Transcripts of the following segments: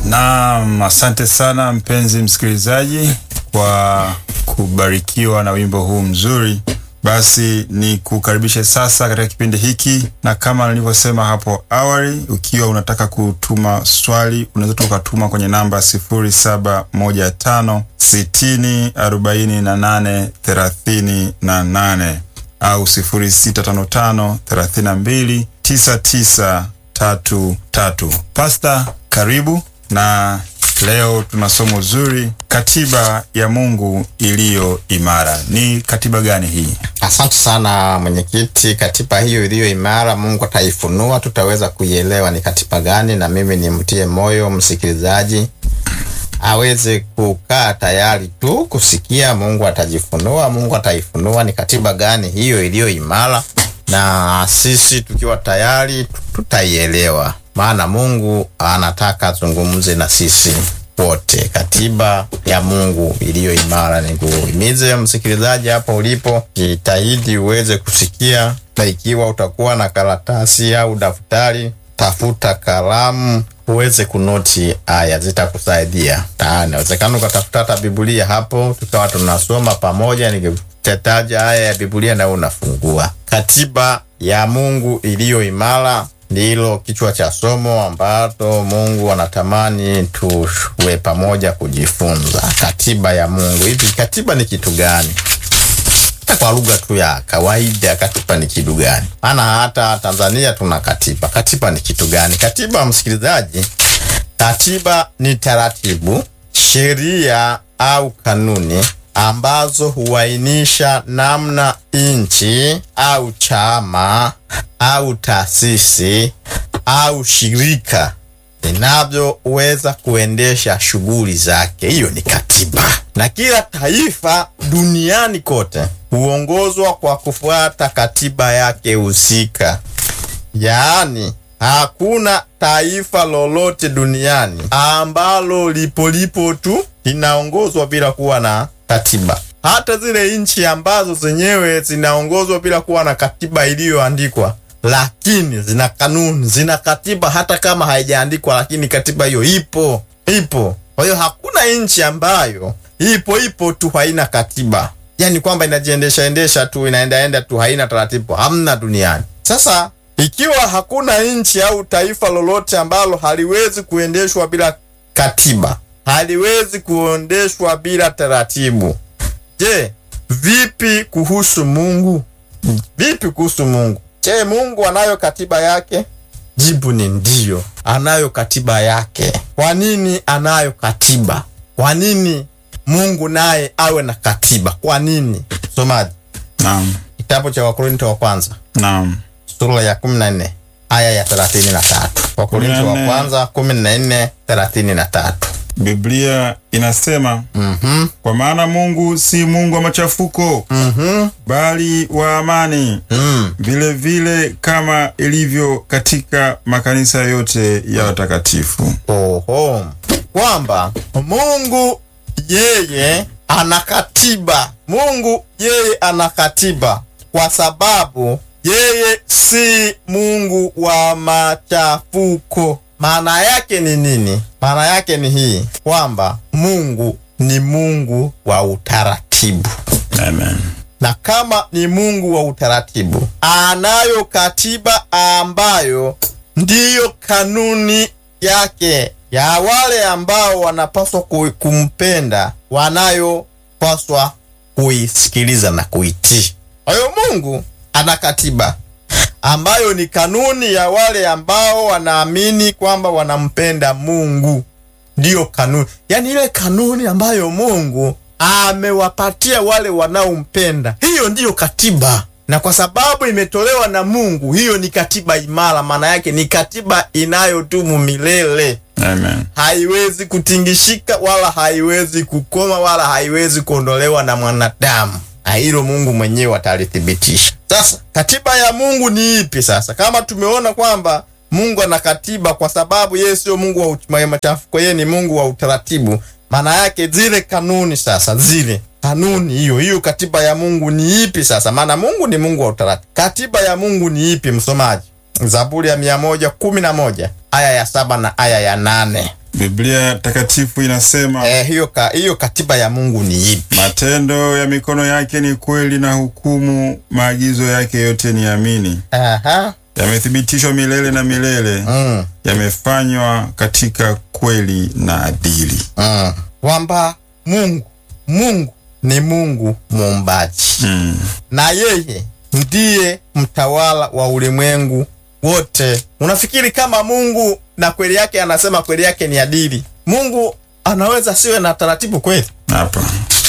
Naam, asante sana mpenzi msikilizaji kwa kubarikiwa na wimbo huu mzuri. Basi ni kukaribishe sasa katika kipindi hiki, na kama nilivyosema hapo awali, ukiwa unataka kutuma swali unaweza tu ukatuma kwenye namba 0715 60 48 38 au 0655 32 99 tatu tatu. Pasta, karibu na leo tuna somo zuri, katiba ya Mungu iliyo imara. Ni katiba gani hii? Asante sana mwenyekiti. Katiba hiyo iliyo imara Mungu ataifunua, tutaweza kuielewa ni katiba gani, na mimi nimtie moyo msikilizaji aweze kukaa tayari tu kusikia. Mungu atajifunua, Mungu ataifunua ni katiba gani hiyo iliyo imara, na sisi tukiwa tayari tutaielewa, maana Mungu anataka azungumze na sisi wote. Katiba ya Mungu iliyo imara. Ni kuhimize msikilizaji hapo ulipo, jitahidi uweze kusikia, na ikiwa utakuwa na karatasi au daftari, tafuta kalamu uweze kunoti aya, zitakusaidia. Inawezekana ukatafuta hata Biblia hapo, tukawa tunasoma pamoja, nikitetaja aya ya Biblia na unafungua. Katiba ya Mungu iliyo imara ndilo kichwa cha somo ambacho Mungu anatamani tuwe pamoja kujifunza. Katiba ya Mungu. Hivi katiba ni kitu gani? Hata kwa lugha tu ya kawaida, katiba ni kitu gani? Maana hata Tanzania tuna katiba. Katiba ni kitu gani? Katiba, msikilizaji, katiba ni taratibu, sheria au kanuni ambazo huainisha namna nchi au chama au taasisi au shirika linavyoweza kuendesha shughuli zake. Hiyo ni katiba, na kila taifa duniani kote huongozwa kwa kufuata katiba yake husika. Yaani, hakuna taifa lolote duniani ambalo lipo lipo tu linaongozwa bila kuwa na katiba. Hata zile nchi ambazo zenyewe zinaongozwa bila kuwa na katiba iliyoandikwa, lakini zina kanuni, zina katiba, hata kama haijaandikwa, lakini katiba hiyo ipo, ipo. Kwa hiyo hakuna nchi ambayo ipo ipo tu haina katiba, yani kwamba inajiendesha endesha tu, inaendaenda tu, haina taratibu, hamna duniani. Sasa ikiwa hakuna nchi au taifa lolote ambalo haliwezi kuendeshwa bila katiba haliwezi kuondeshwa bila taratibu. Je, vipi kuhusu Mungu? Vipi kuhusu Mungu? Je, Mungu anayo katiba yake? Jibu ni ndiyo, anayo katiba yake. Kwa nini anayo katiba? Kwa nini Mungu naye awe na katiba? Kwa nini? Somaji, Naam, kitabu cha Wakorinto wa kwanza naam, sura ya 14 aya ya 33. Wakorinto wa 14. kwanza 14 33. Biblia inasema Mhm. kwa maana Mungu si Mungu wa machafuko, Mhm. bali wa amani, Mm. vile vile kama ilivyo katika makanisa yote ya watakatifu. Oho, kwamba Mungu yeye ana katiba. Mungu yeye ana katiba kwa sababu yeye si Mungu wa machafuko. Maana yake ni nini? Maana yake ni hii kwamba Mungu ni Mungu wa utaratibu Amen. na kama ni Mungu wa utaratibu, anayo katiba ambayo ndiyo kanuni yake ya wale ambao wanapaswa ku- kumpenda, wanayopaswa kuisikiliza na kuitii. Kwa hiyo Mungu ana katiba ambayo ni kanuni ya wale ambao wanaamini kwamba wanampenda Mungu ndiyo kanuni, yaani ile kanuni ambayo Mungu amewapatia wale wanaompenda. Hiyo ndiyo katiba, na kwa sababu imetolewa na Mungu, hiyo ni katiba imara. Maana yake ni katiba inayodumu milele, Amen. haiwezi kutingishika wala haiwezi kukoma wala haiwezi kuondolewa na mwanadamu, na hilo Mungu mwenyewe atalithibitisha. Sasa katiba ya Mungu ni ipi? Sasa kama tumeona kwamba Mungu ana katiba kwa sababu yeye sio Mungu wa uch- machafuko, yeye ni Mungu wa utaratibu. Maana yake zile kanuni sasa, zile kanuni, hiyo hiyo katiba ya Mungu ni ipi sasa? Maana Mungu ni Mungu wa utaratibu. Katiba ya Mungu ni ipi, msomaji? Zaburi ya mia moja kumi na moja aya ya saba na aya ya nane. Biblia takatifu inasema Eh, hiyo, ka, hiyo katiba ya Mungu ni ipi? matendo ya mikono yake ni kweli na hukumu maagizo yake yote ni amini. Aha. Yamethibitishwa milele na milele, Mm. yamefanywa katika kweli na adili. Mm. Kwamba Mungu Mungu ni Mungu muumbaji Mm. na yeye ndiye mtawala wa ulimwengu wote. Unafikiri kama Mungu na kweli yake anasema kweli yake ni adili, Mungu anaweza siwe na taratibu kweli? Hapa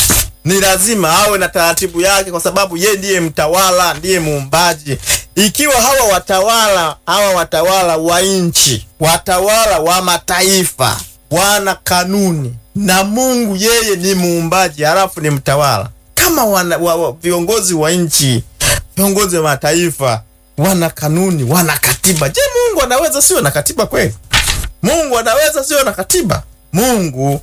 Ni lazima awe na taratibu yake, kwa sababu yeye ndiye mtawala, ndiye muumbaji. Ikiwa hawa watawala hawa watawala wa nchi, watawala wa mataifa wana kanuni na Mungu yeye ni muumbaji, halafu ni mtawala, kama wana, wa, wa, viongozi wa nchi, viongozi wa mataifa wana kanuni, wana katiba. Je, Mungu anaweza siwe na katiba kweli? Mungu anaweza siwe na katiba? Mungu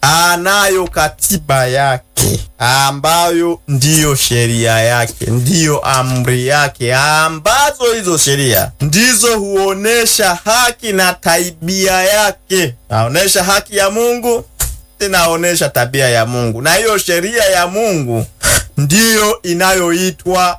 anayo katiba yake ambayo ndiyo sheria yake, ndiyo amri yake, ambazo hizo sheria ndizo huonesha haki na tabia yake. Naonesha haki ya Mungu, inaonesha tabia ya Mungu, na hiyo sheria ya Mungu ndiyo inayoitwa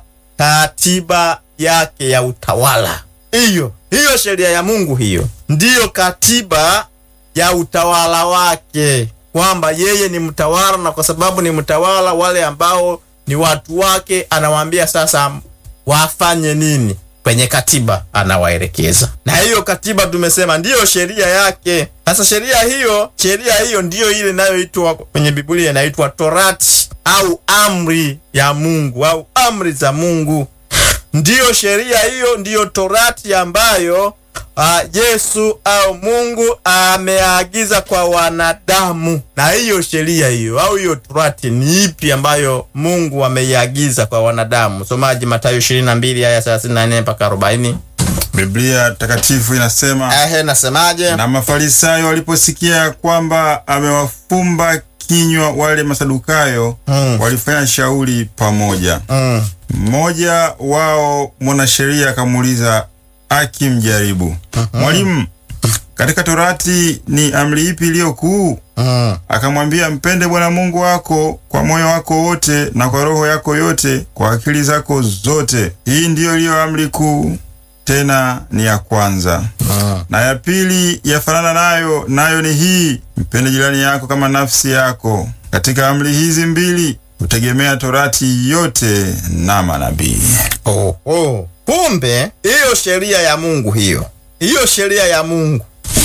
katiba yake ya utawala. Hiyo hiyo sheria ya Mungu, hiyo ndiyo katiba ya utawala wake, kwamba yeye ni mtawala, na kwa sababu ni mtawala, wale ambao ni watu wake anawaambia sasa wafanye nini. Kwenye katiba anawaelekeza, na hiyo katiba tumesema ndiyo sheria yake. Sasa sheria hiyo, sheria hiyo ndiyo ile inayoitwa kwenye Biblia inaitwa Torati au amri ya Mungu au amri za Mungu. Ndiyo sheria hiyo, ndiyo Torati ambayo uh, Yesu au Mungu ameagiza kwa wanadamu. Na hiyo sheria hiyo au hiyo Torati ni ipi ambayo Mungu ameiagiza kwa wanadamu? Msomaji, Mathayo 22 aya 34 mpaka 40. Biblia takatifu inasema Ehe, nasemaje? na Mafarisayo waliposikia ya kwamba amewafumba kinywa wale Masadukayo, Mm. walifanya shauri pamoja. Mm. Mmoja wao mwanasheria akamuuliza akimjaribu, Mwalimu, katika Torati ni amri ipi iliyo kuu? Mm. Akamwambia, mpende Bwana Mungu wako kwa moyo wako wote na kwa roho yako yote, kwa akili zako zote. Hii ndiyo iliyo amri kuu, tena ni ya kwanza. Mm. Na ya pili yafanana nayo, nayo ni hii, mpende jirani yako kama nafsi yako. Katika amri hizi mbili hutegemea Torati yote na manabii. Oh, oh. Kumbe hiyo sheria ya Mungu hiyo hiyo sheria ya Mungu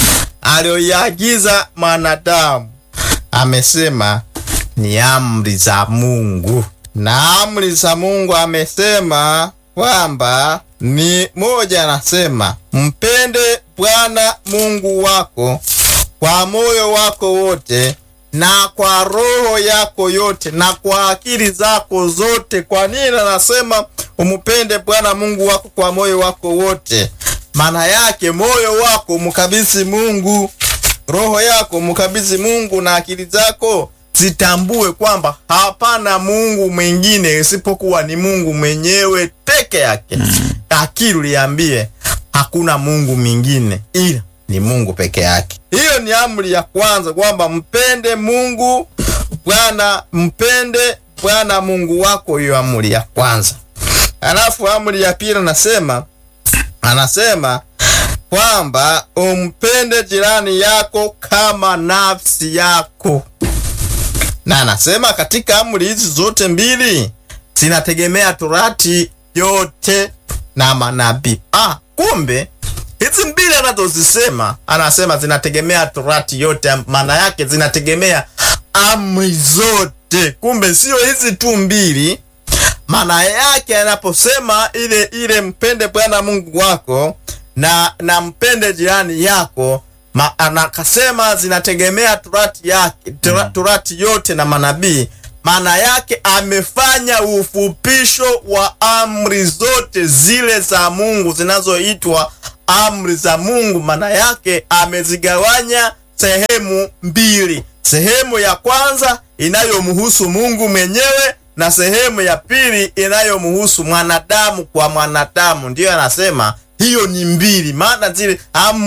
aliyoiagiza mwanadamu amesema ni amri za Mungu, na amri za Mungu amesema kwamba ni moja, anasema mpende Bwana Mungu wako kwa moyo wako wote na kwa roho yako yote na kwa akili zako zote. Kwa nini anasema umpende Bwana Mungu wako kwa moyo wako wote? Maana yake moyo wako mkabidhi Mungu, roho yako mkabidhi Mungu, na akili zako zitambue kwamba hapana Mungu mwingine isipokuwa ni Mungu mwenyewe peke yake. Akili liambie hakuna Mungu mwingine ila ni Mungu peke yake. Hiyo ni amri ya kwanza, kwamba mpende Mungu Bwana, mpende Bwana Mungu wako. Hiyo amri ya kwanza. Alafu amri ya pili anasema anasema kwamba umpende jirani yako kama nafsi yako, na anasema katika amri hizi zote mbili zinategemea Torati yote na manabii. Ah, kumbe hizi mbili anazozisema anasema zinategemea Torati yote, maana yake zinategemea amri zote. Kumbe sio hizi tu mbili. Maana yake anaposema ile ile mpende Bwana Mungu wako na na mpende jirani yako ma, anakasema zinategemea Torati yake tora, Torati yote na manabii maana yake amefanya ufupisho wa amri zote zile za Mungu zinazoitwa amri za Mungu. Maana yake amezigawanya sehemu mbili, sehemu ya kwanza inayomhusu Mungu mwenyewe na sehemu ya pili inayomhusu mwanadamu kwa mwanadamu. Ndiyo anasema hiyo ni mbili, maana zile amri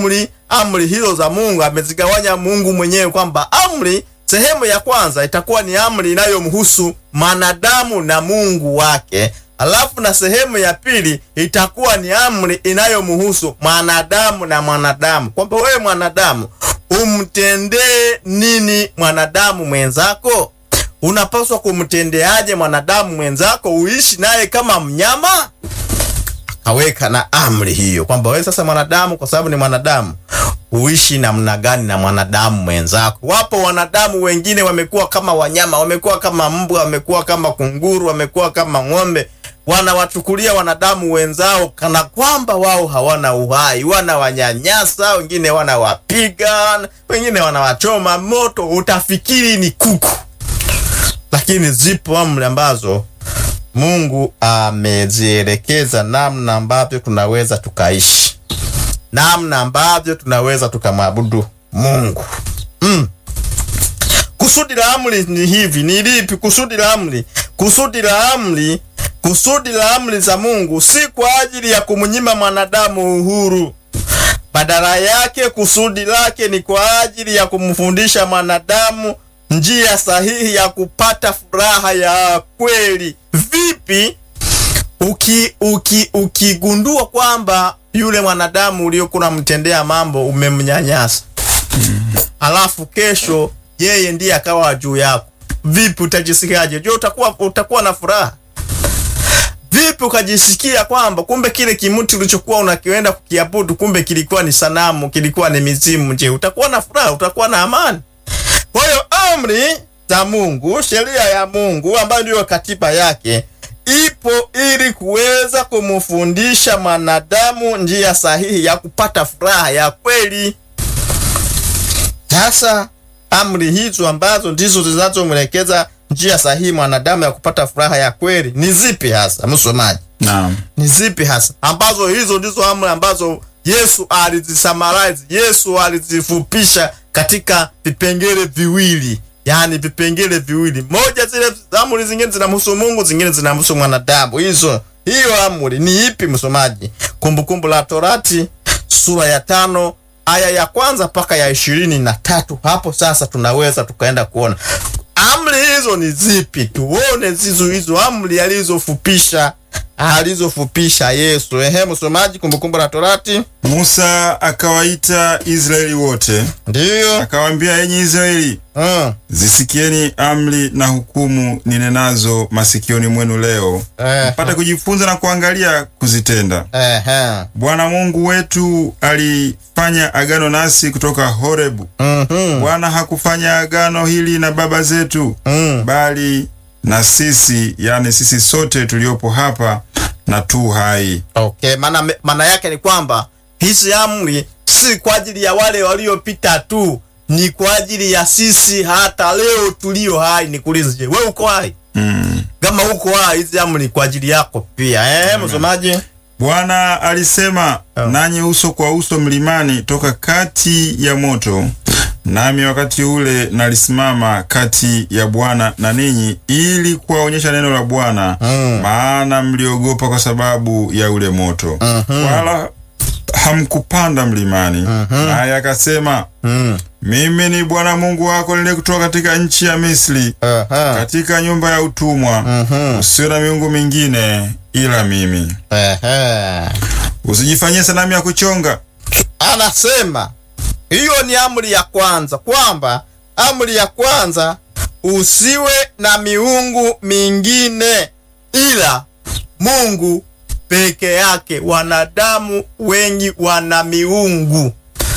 amri hizo za Mungu amezigawanya Mungu mwenyewe kwamba amri sehemu ya kwanza itakuwa ni amri inayomhusu mwanadamu na Mungu wake, alafu na sehemu ya pili itakuwa ni amri inayomhusu mwanadamu na mwanadamu, kwamba wewe mwanadamu umtendee nini mwanadamu mwenzako? Unapaswa kumtendeaje mwanadamu mwenzako? Uishi naye kama mnyama? Akaweka na amri hiyo kwamba wewe sasa mwanadamu, kwa sababu ni mwanadamu, uishi namna gani na mwanadamu mwenzako. Wapo wanadamu wengine wamekuwa kama wanyama, wamekuwa kama mbwa, wamekuwa kama kunguru, wamekuwa kama ng'ombe, wanawachukulia wanadamu wenzao kana kwamba wao hawana uhai, wanawanyanyasa, wengine wanawapiga, wengine wanawachoma moto, utafikiri ni kuku. Lakini zipo amri ambazo Mungu amezielekeza namna ambavyo tunaweza tukaishi, namna ambavyo tunaweza tukamwabudu Mungu. Mm. Kusudi la amri ni hivi, ni lipi kusudi la amri? Kusudi la amri, kusudi la amri za Mungu si kwa ajili ya kumnyima mwanadamu uhuru. Badala yake kusudi lake ni kwa ajili ya kumfundisha mwanadamu njia sahihi ya kupata furaha ya kweli. Vipi uki uki ukigundua kwamba yule mwanadamu uliokuwa unamtendea mambo umemnyanyasa, alafu kesho yeye ndiye akawa juu yako, vipi utajisikiaje? Je, utakuwa utakuwa na furaha? Vipi ukajisikia kwamba kumbe kile kimuti ulichokuwa unakienda kukiabudu kumbe kilikuwa ni sanamu, kilikuwa ni mizimu? Je, utakuwa na furaha? Utakuwa na amani? Kwa hiyo amri za Mungu, sheria ya Mungu ambayo ndiyo katiba yake, ipo ili kuweza kumfundisha mwanadamu njia sahihi ya kupata furaha ya kweli. Sasa amri hizo ambazo ndizo zinazomwelekeza njia sahihi mwanadamu ya kupata furaha ya kweli ni zipi hasa, msomaji? Naam. Ni zipi hasa ambazo hizo ndizo amri ambazo Yesu alizisamarize, Yesu alizifupisha katika vipengele viwili, yaani vipengele viwili. Moja, zile amri zingine zinamhusu Mungu, zingine zinamhusu mwanadamu. Hizo hiyo amri ni ipi, msomaji? Kumbukumbu la Torati sura ya tano aya ya kwanza mpaka ya ishirini na tatu. Hapo sasa tunaweza tukaenda kuona amri hizo ni zipi, tuone zizo hizo amri alizofupisha alizofupisha Yesu. Ehe, msomaji, Kumbukumbu la Torati. Musa akawaita Israeli wote, Ndiyo. akawaambia, enyi Israeli, Mm. zisikieni amri na hukumu ninenazo masikioni mwenu leo, Eh, mpate kujifunza na kuangalia kuzitenda. ehe. Bwana Mungu wetu alifanya agano nasi kutoka Horebu. Mhm. Bwana hakufanya agano hili na baba zetu, Mm. bali na sisi, yani sisi sote tuliopo hapa na tu hai. Okay, maana maana yake ni kwamba hizi amri si kwa ajili ya wale waliopita tu, ni kwa ajili ya sisi hata leo tulio hai. Nikuulize, je, wewe uko hai? Mm. Kama uko hai, hizi amri ni kwa ajili yako pia. Eh, msomaji. Bwana alisema Oh. nanyi uso kwa uso mlimani toka kati ya moto, nami wakati ule nalisimama kati ya Bwana na ninyi, ili kuwaonyesha neno la Bwana, Mm. maana mliogopa kwa sababu ya ule moto, wala hamkupanda mlimani. Naye akasema, Mm. mimi ni Bwana Mungu wako niliyekutoa katika nchi ya Misri, Aha. katika nyumba ya utumwa. Mhm. Usiwe na miungu mingine ila mimi. Ehe. Usijifanyie sanamu ya kuchonga. Anasema hiyo ni amri ya kwanza, kwamba amri ya kwanza usiwe na miungu mingine ila Mungu peke yake. Wanadamu wengi wana miungu,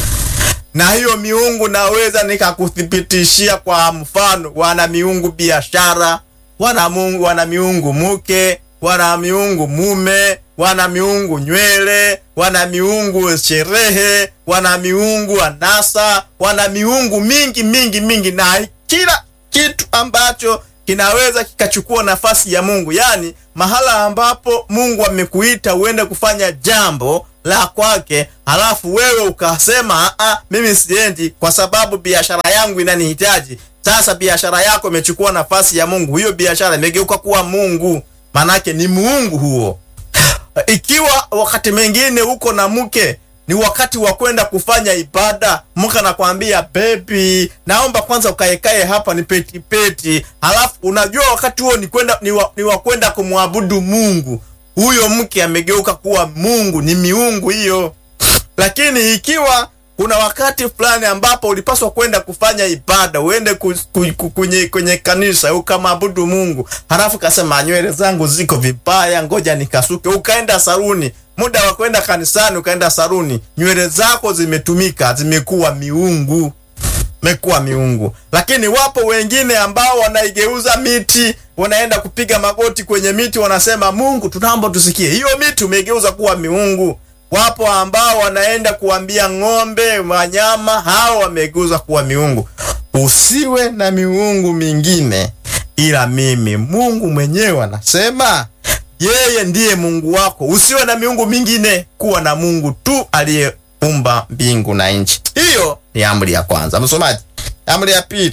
na hiyo miungu naweza nikakuthibitishia kwa mfano, wana miungu biashara, wana mungu, wana miungu mke, wana miungu mume, wana miungu nywele, wana miungu sherehe, wana miungu anasa, wana miungu mingi mingi mingi, na kila kitu ambacho kinaweza kikachukua nafasi ya Mungu, yaani mahala ambapo Mungu amekuita uende kufanya jambo la kwake, halafu wewe ukasema a, mimi siendi kwa sababu biashara yangu inanihitaji. Sasa biashara yako imechukua nafasi ya Mungu, hiyo biashara imegeuka kuwa Mungu, manake ni muungu huo. Ikiwa wakati mwingine uko na mke ni wakati wa kwenda kufanya ibada, mke anakwambia bebi, naomba kwanza ukaekae hapa ni peti peti, halafu unajua wakati huo ni kwenda ni wa, ni wa kwenda kumwabudu Mungu. Huyo mke amegeuka kuwa Mungu, ni miungu hiyo. Lakini ikiwa kuna wakati fulani ambapo ulipaswa kwenda kufanya ibada, uende ku, ku, ku, kwenye, kwenye kanisa ukamwabudu Mungu, halafu kasema nywele zangu ziko vibaya, ngoja nikasuke, ukaenda saruni. Muda wa kwenda kanisani ukaenda saruni, nywele zako zimetumika, zimekuwa miungu mekuwa miungu. Lakini wapo wengine ambao wanaigeuza miti, wanaenda kupiga magoti kwenye miti, wanasema Mungu, tunaomba tusikie. Hiyo miti umeigeuza kuwa miungu. Wapo ambao wanaenda kuambia ng'ombe, wanyama hao wamegeuza kuwa miungu. Usiwe na miungu mingine ila mimi. Mungu mwenyewe anasema yeye ndiye Mungu wako. Usiwe na miungu mingine, kuwa na Mungu tu aliyeumba mbingu na nchi. Hiyo ni amri ya kwanza. Msomaji, amri ya pili.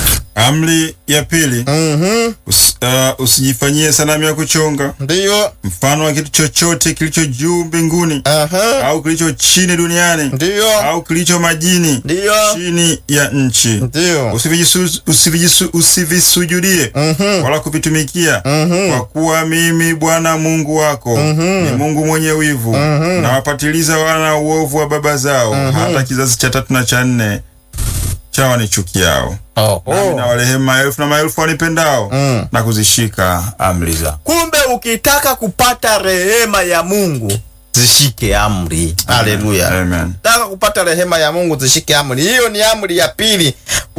Amri ya pili, Mhm, us, uh, usijifanyie sanamu ya kuchonga ndiyo. mfano wa kitu chochote kilicho juu mbinguni Aha, au kilicho chini duniani ndiyo, au kilicho majini ndiyo, chini ya nchi. ndiyo. Usivijisu- usivijisu- Usivisujudie Mhm, wala kuvitumikia, mhm, kwa kuwa mimi Bwana Mungu wako ni Mungu mwenye wivu, na wapatiliza wana uovu wa baba zao hata kizazi cha tatu na cha nne cha wanichukiao. Oho. Nami na warehemu maelfu na maelfu wanipendao Mm. na kuzishika amri zangu. Kumbe ukitaka kupata rehema ya Mungu zishike amri. Haleluya. Amen. Taka kupata rehema ya Mungu zishike amri. Hiyo ni amri ya pili.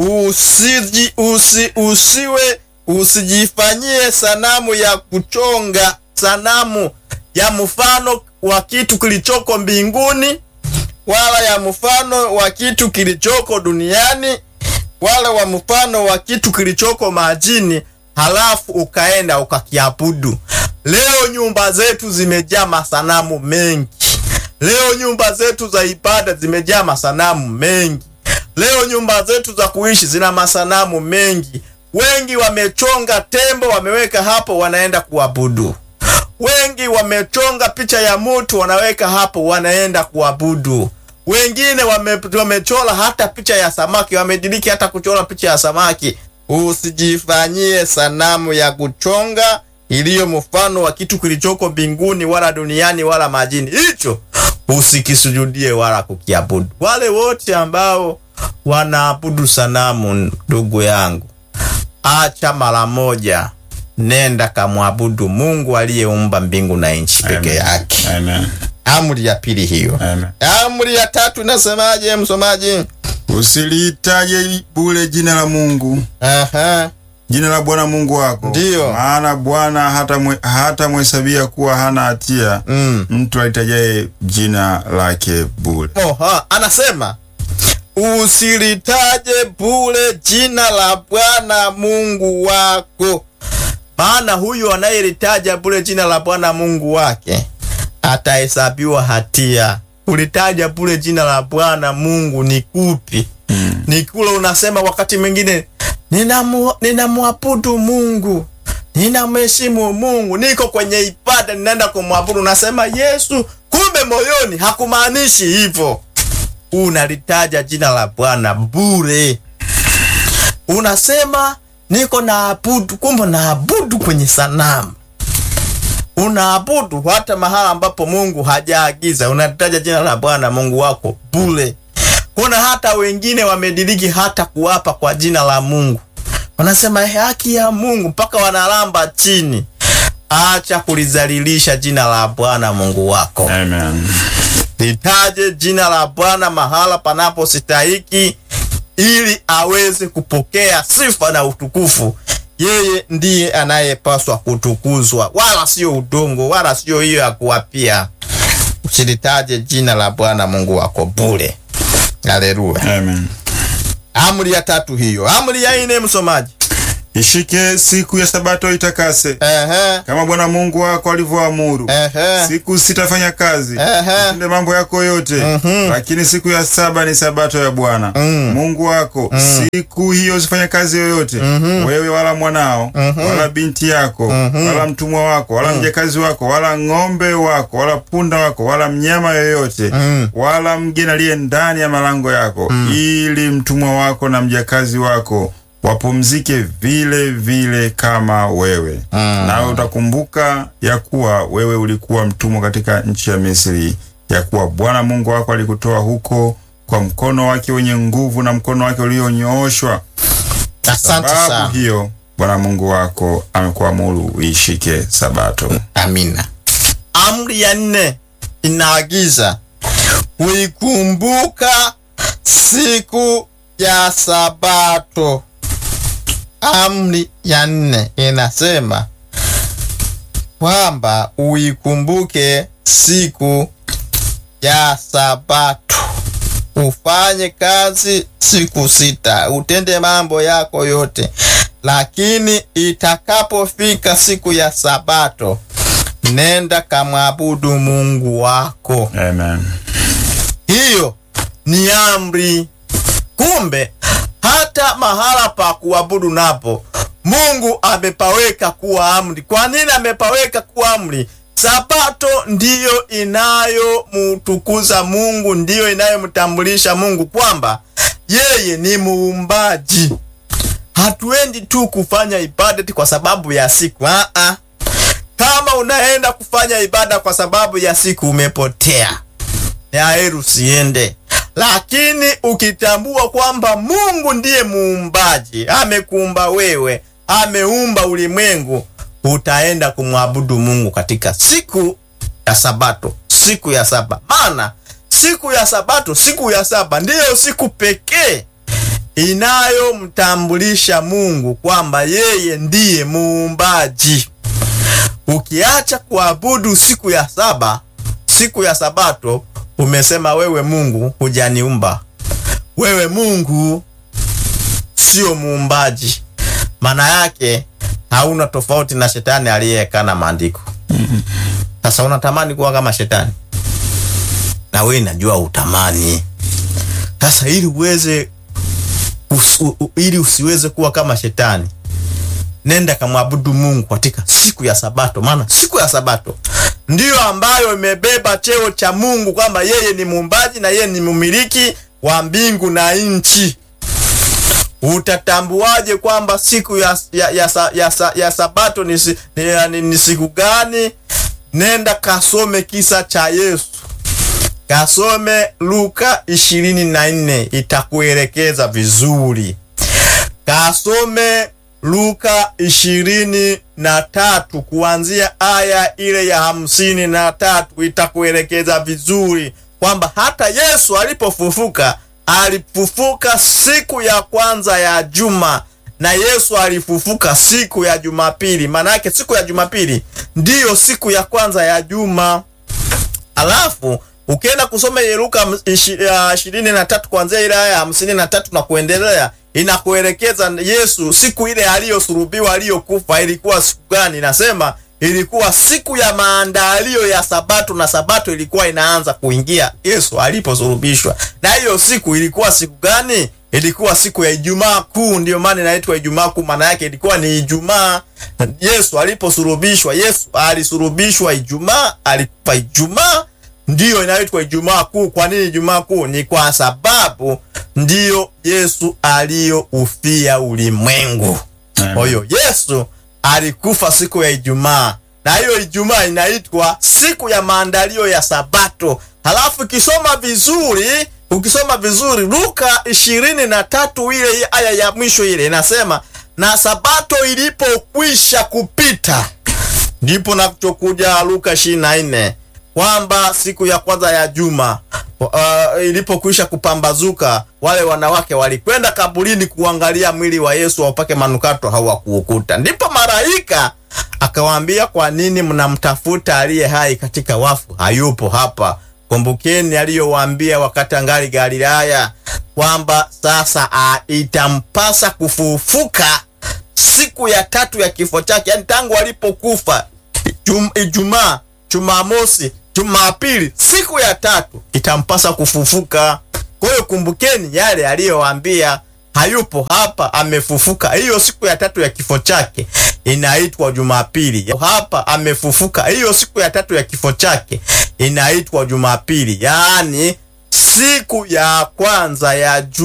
Usiji, usi, usiwe usijifanyie sanamu ya kuchonga, sanamu ya mfano wa kitu kilichoko mbinguni, wala ya mfano wa kitu kilichoko duniani, wala wa mfano wa kitu kilichoko majini, halafu ukaenda ukakiabudu. Leo nyumba zetu zimejaa masanamu mengi. Leo nyumba zetu za ibada zimejaa masanamu mengi. Leo nyumba zetu za kuishi zina masanamu mengi. Wengi wamechonga tembo, wameweka hapo, wanaenda kuabudu. Wengi wamechonga picha ya mtu, wanaweka hapo, wanaenda kuabudu. Wengine wame, wamechora hata picha ya samaki, wamediriki hata kuchora picha ya samaki. Usijifanyie sanamu ya kuchonga iliyo mfano wa kitu kilichoko mbinguni wala duniani wala majini. Hicho usikisujudie wala kukiabudu. Wale wote ambao wanaabudu sanamu, ndugu yangu, acha mara moja, nenda kamwabudu Mungu aliyeumba mbingu na nchi peke Amen. yake. Amen. Amri ya pili hiyo. Amen. Amri ya tatu inasemaje, msomaji? Usilitaje bure jina la Mungu, Aha, jina la Bwana Mungu wako. Ndiyo. Maana Bwana hata mwe, hata mhesabia kuwa hana hatia mm. mtu alitajaye jina lake bure. Oha, anasema usilitaje bure jina la Bwana Mungu wako, maana huyu anayelitaja bure jina la Bwana Mungu wake atahesabiwa hatia. Ulitaja bure jina la Bwana Mungu ni kupi? Ni kule unasema wakati mwingine ninamu- ninamwabudu Mungu, ninamheshimu Mungu, niko kwenye ibada, ninaenda kumwabudu, unasema Yesu, kumbe moyoni hakumaanishi hivyo. Unalitaja jina la Bwana bure, unasema niko naabudu, kumbe naabudu kwenye sanamu unaabudu hata mahala ambapo Mungu hajaagiza. Unataja jina la Bwana Mungu wako bure. Kuna hata wengine wamediriki hata kuapa kwa jina la Mungu, wanasema haki ya Mungu mpaka wanalamba chini. Acha kulizalilisha jina la Bwana Mungu wako. Amen. Litaje jina la Bwana mahala panapostahiki ili aweze kupokea sifa na utukufu. Yeye ndiye anayepaswa kutukuzwa, wala sio udongo, wala sio hiyo ya kuwapia. Usilitaje jina la Bwana Mungu wako bure. Haleluya. Amen. Amri ya tatu hiyo. Amri ya nne, msomaji. ishike siku ya sabato itakase, Ehe. kama Bwana Mungu wako alivyoamuru. Ehe. Siku sitafanya kazi, Ehe. utende mambo yako yote, lakini siku ya saba ni sabato ya Bwana Mungu wako. Siku hiyo usifanye kazi yoyote, wewe wala mwanao wala binti yako wala mtumwa wako wala mjakazi wako wala ng'ombe wako wala punda wako wala mnyama yoyote wala mgeni aliye ndani ya malango yako, ili mtumwa wako na mjakazi wako wapumzike vile vile kama wewe. Nawe utakumbuka ya kuwa wewe ulikuwa mtumwa katika nchi ya Misri, ya kuwa Bwana Mungu wako alikutoa huko kwa mkono wake wenye nguvu na mkono wake ulionyooshwa. Asante Sababu sana. hiyo Bwana Mungu wako amekuamuru uishike Sabato. Amina. Amri ya nne inaagiza kuikumbuka siku ya Sabato. Amri ya nne inasema kwamba uikumbuke siku ya Sabato, ufanye kazi siku sita, utende mambo yako yote, lakini itakapofika siku ya Sabato, nenda kamwabudu Mungu wako. Amen. Hiyo ni amri. Kumbe hata mahala pa kuabudu napo Mungu amepaweka kuwa amri. Kwa nini amepaweka kuwa amri? Sabato ndiyo inayomtukuza Mungu, ndiyo inayomtambulisha Mungu kwamba yeye ni muumbaji. Hatuendi tu kufanya ibada eti kwa sababu ya siku. Aa, kama unaenda kufanya ibada kwa sababu ya siku umepotea ni heri usiende. Lakini ukitambua kwamba Mungu ndiye muumbaji, amekuumba wewe, ameumba ulimwengu, utaenda kumwabudu Mungu katika siku ya Sabato, siku ya saba. Maana siku ya Sabato, siku ya saba ndiyo siku pekee inayomtambulisha Mungu kwamba yeye ndiye muumbaji. Ukiacha kuabudu siku ya saba, siku ya Sabato, umesema wewe Mungu hujaniumba, wewe Mungu sio muumbaji. Maana yake hauna tofauti na shetani aliyekana maandiko. Sasa unatamani kuwa kama shetani, na wewe najua utamani. Sasa ili uweze us, u, u, ili usiweze kuwa kama shetani nenda kamwabudu Mungu katika siku ya Sabato, maana siku ya Sabato ndiyo ambayo imebeba cheo cha Mungu kwamba yeye ni muumbaji na yeye ni mumiliki wa mbingu na nchi. Utatambuaje kwamba siku ya, ya, ya, sa- ya, sa- ya Sabato ni, si- ni, ni, ni siku gani? Nenda kasome kisa cha Yesu, kasome Luka ishirini na nne itakuelekeza vizuri kasome Luka ishirini na tatu kuanzia aya ile ya hamsini na tatu itakuelekeza vizuri kwamba hata Yesu alipofufuka alifufuka siku ya kwanza ya juma na Yesu alifufuka siku ya Jumapili. Maana yake siku ya Jumapili ndiyo siku ya kwanza ya juma. Alafu ukienda kusoma ile Luka ishirini na tatu kuanzia ile aya ya hamsini na tatu na kuendelea, inakuelekeza Yesu siku ile aliyosulubiwa aliyokufa ilikuwa siku gani. Inasema ilikuwa siku ya maandalio ya Sabato, na Sabato ilikuwa inaanza kuingia Yesu aliposulubishwa. Na hiyo siku ilikuwa siku gani? Ilikuwa siku ya Ijumaa Kuu, ndiyo maana inaitwa Ijumaa Kuu. Maana yake ilikuwa ni Ijumaa Yesu aliposulubishwa. Yesu alisulubishwa Ijumaa, alikufa Ijumaa, ndiyo inaitwa Ijumaa Kuu. Kwa nini Ijumaa Kuu? Ni kwa sababu ndiyo Yesu aliyoufia ulimwengu. Kwa hiyo Yesu alikufa siku ya Ijumaa, na hiyo Ijumaa inaitwa siku ya maandalio ya Sabato. Halafu ukisoma vizuri, ukisoma vizuri Luka ishirini na tatu ile aya ya mwisho ile inasema, na Sabato ilipokwisha kupita, ndipo nachokuja Luka ishirini na nne kwamba siku ya kwanza ya juma uh, ilipokwisha kupambazuka, wale wanawake walikwenda kaburini kuangalia mwili wa Yesu waupake manukato, hawakuukuta. Ndipo malaika akawaambia, kwa nini mnamtafuta aliye hai katika wafu? Hayupo hapa. Kumbukeni aliyowaambia wakati angali Galilaya kwamba sasa uh, itampasa kufufuka siku ya tatu ya kifo chake, yani tangu alipokufa Jum, Ijumaa, Jumamosi, Jumapili, siku ya tatu itampasa kufufuka. Kwa hiyo kumbukeni yale aliyowaambia, hayupo hapa, amefufuka. Hiyo siku ya tatu ya kifo chake inaitwa Jumapili. Hapa amefufuka. Hiyo siku ya tatu ya kifo chake inaitwa Jumapili, yaani siku ya kwanza ya